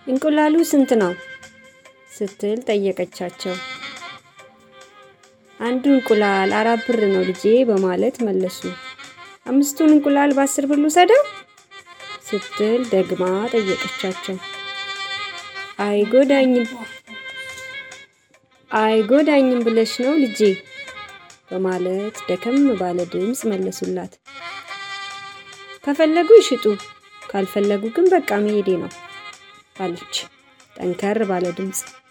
እንቁላሉ ስንት ነው ስትል ጠየቀቻቸው። አንዱ እንቁላል አራት ብር ነው ልጄ በማለት መለሱ። አምስቱን እንቁላል በአስር ብር ልውሰደው ስትል ደግማ ጠየቀቻቸው። አይጎዳኝም አይጎዳኝም ብለሽ ነው ልጄ በማለት ደከም ባለ ድምፅ መለሱላት። ከፈለጉ ይሽጡ፣ ካልፈለጉ ግን በቃ መሄዴ ነው አለች ጠንከር ባለ ድምፅ።